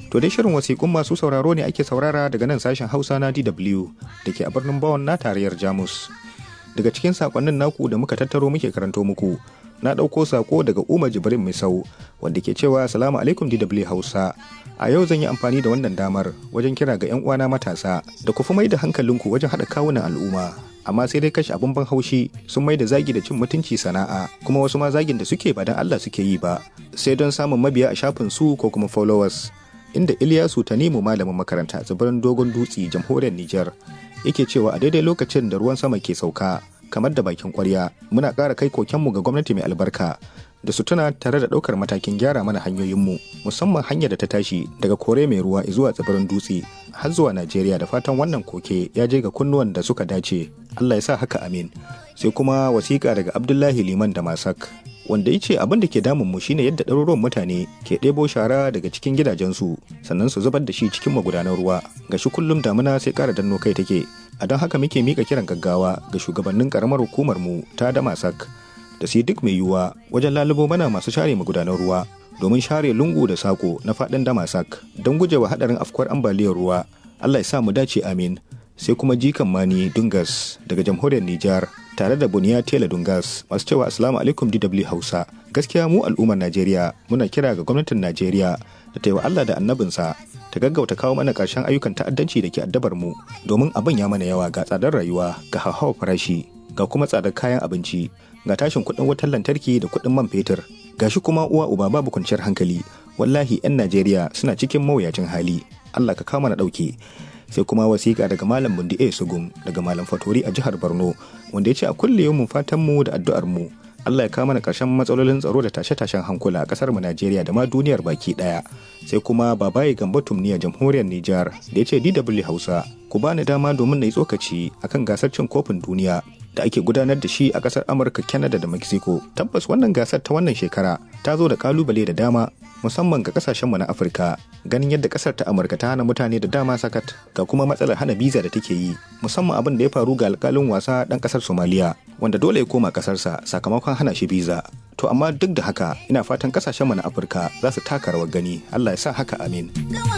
To dai shirin wasiƙun masu sauraro ne ake saurara daga nan sashen Hausa na DW da ke a birnin Bawon na tarayyar Jamus. Daga cikin sakonnin naku da muka tattaro muke karanto muku, na ɗauko sako daga Umar Jibrin Misau wanda ke cewa Salamu alaikum DW Hausa. A yau zan yi amfani da wannan damar wajen kira ga 'yan uwana matasa da ku fi mai da hankalinku wajen haɗa kawunan al'umma. Amma sai dai kashe abin ban haushi sun mai da zagi da cin mutunci sana'a kuma wasu ma zagin da suke ba don Allah suke yi ba sai don samun mabiya a shafin su ko kuma followers. inda Ilyasu Tanimu malamin makaranta a tsibirin Dogon Dutse jamhuriyar Nijar yake cewa a daidai lokacin da ruwan sama ke sauka kamar da bakin kwarya muna ƙara kai kokenmu ga gwamnati mai albarka da su tuna tare da ɗaukar matakin gyara mana hanyoyinmu musamman hanyar da ta tashi daga kore mai ruwa zuwa tsibirin dutse har zuwa Najeriya da fatan wannan koke ya je ga kunnuwan da suka dace Allah ya sa haka amin sai kuma wasiƙa daga Abdullahi Liman da Masak wanda ya ce abin da ke damun mu shine yadda ɗaruruwan mutane ke ɗebo shara daga cikin gidajensu sannan su zubar da shi cikin magudanan ruwa ga shi kullum damuna sai ƙara danno kai take a don haka muke mika kiran gaggawa ga shugabannin ƙaramar hukumar mu ta damasak da su duk mai yiwuwa wajen lalubo mana masu share magudanan ruwa domin share lungu da sako na faɗin damasak don gujewa haɗarin afkuwar ambaliyar ruwa Allah ya sa mu dace amin sai kuma jikan mani dungas daga jamhuriyar Nijar tare da buniya tela dungas masu cewa assalamu alaikum DW Hausa gaskiya mu al'ummar Najeriya muna kira ga gwamnatin Najeriya da ta yi wa Allah da annabinsa ta gaggauta kawo mana ƙarshen ayyukan ta'addanci da ke addabar mu domin abin ya mana yawa ga tsadar rayuwa ga hauhawar farashi ga kuma tsadar kayan abinci ga tashin kuɗin wutar lantarki da kuɗin man fetur gashi kuma uwa uba babu kwanciyar hankali wallahi 'yan Najeriya suna cikin mawuyacin hali Allah ka kawo mana ɗauki sai kuma wasiƙa daga malam bundi a sugum daga malam fatori a jihar borno wanda ya ce a kulle yau fatan mu da addu'ar mu allah ya kawo mana ƙarshen matsalolin tsaro da tashe-tashen hankula a ƙasar mu najeriya da ma duniyar baki ɗaya sai kuma babaye gamba tumniya jamhuriyar nijar da ya ce dw hausa ku bani dama domin na yi tsokaci akan gasar cin kofin duniya da ake gudanar da shi a ƙasar amurka canada da mexico tabbas wannan gasar ta wannan shekara ta zo da kalubale da dama musamman ga kasashenmu na afirka ganin yadda kasar ta amurka ta hana mutane da dama sakat ga kuma matsalar hana biza da take yi musamman abin da ya faru ga alkalin wasa dan kasar somaliya wanda dole ya koma kasarsa sakamakon hana shi biza to amma duk da haka ina fatan kasashenmu na afirka za su taka rawar gani allah ya sa haka amin